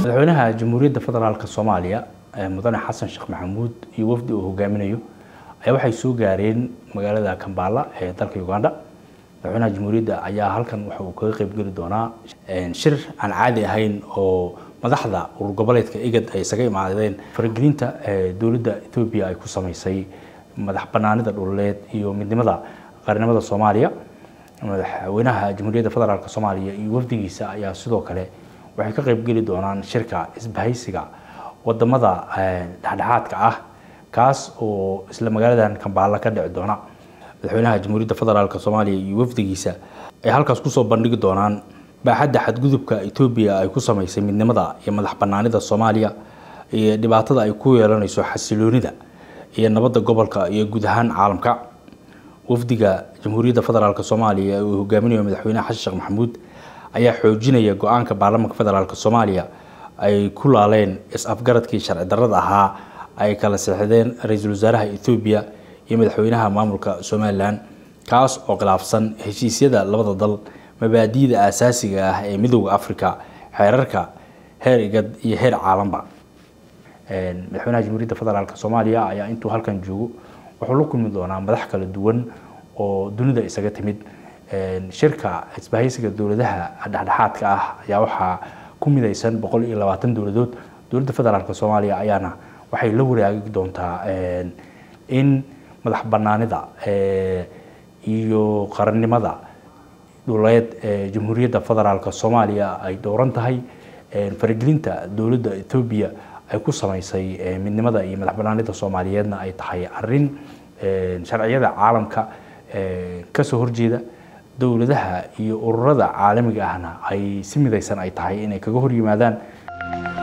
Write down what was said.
madaxweynaha jamhuuriyadda federaalk soomaaliya mudane xasan sheekh maxamuud iyo wafdi uu hogaaminayo ayaa waxay soo gaareen magaalada kambala ee dalka uganda madaxweynaha jamhuuriyadda ayaa halkan waxa uu kaga qeybgeli doonaa shir aan caadi ahayn oo madaxda urur goboleedka igad ay isaga imaadeen faragelinta dowladda ethoobiya ay ku sameysay madax banaanida dhuleed iyo midnimada qaranimada soomaaliya madaxweynaha jamhuuriyadda federaalk soomaaliya iyo wafdigiisa ayaa sidoo kale waxay ka qeybgeli doonaan shirka isbahaysiga wadamada dhexdhexaadka ah kaas oo isla magaaladan kambaala ka dhici doona madaxweynaha jamhuuriyadda federaalk soomaaliya iyo wafdigiisa ay halkaas kusoo bandhigi doonaan baaxadda xadgudubka etoobiya ay ku sameysay midnimada iyo madax banaanida soomaaliya iyo dhibaatada ay ku yeelanayso xasiloonida iyo nabadda gobolka iyo guud ahaan caalamka wafdiga jamhuuriyadda federaalk soomaaliya uu hogaaminayo madaxweynaha xasan sheekh maxamuud ayaa xoojinaya go-aanka baarlamaanka federaalk soomaaliya ay ku laaleen is-afgaradkii sharci darrada ahaa ay kala seexdeen ra-iisul wasaaraha ethoobiya iyo madaxweynaha maamulka somalilan kaas oo khilaafsan heshiisyada labada dal mabaadi'da aasaasiga ah ee midooda africa xeerarka heer igad iyo heer caalanba madaxweynaha jamhuuriyadda federaalk soomaaliya ayaa intuu halkan joogo wuxuu la kulmi doonaa madax kala duwan oo dunida isaga timid shirka isbahaysiga dowladaha dhexdhexaadka ah ayaa waxaa ku midaysan boqol iyo labaatan dowladood dowladda federaalk soomaaliya ayaana waxay la waraagi doontaa in madax banaanida iyo qarannimada dhuleed ee jamhuuriyadda federaalk soomaaliya ay dhowran tahay faragelinta dowladda ethoobiya ay ku sameysay midnimada iyo madax banaanida soomaaliyeedna ay tahay arin sharciyada caalamka kasoo horjeeda dowladaha iyo ururada caalamiga ahna ay si midaysan ay tahay inay kaga hor yimaadaan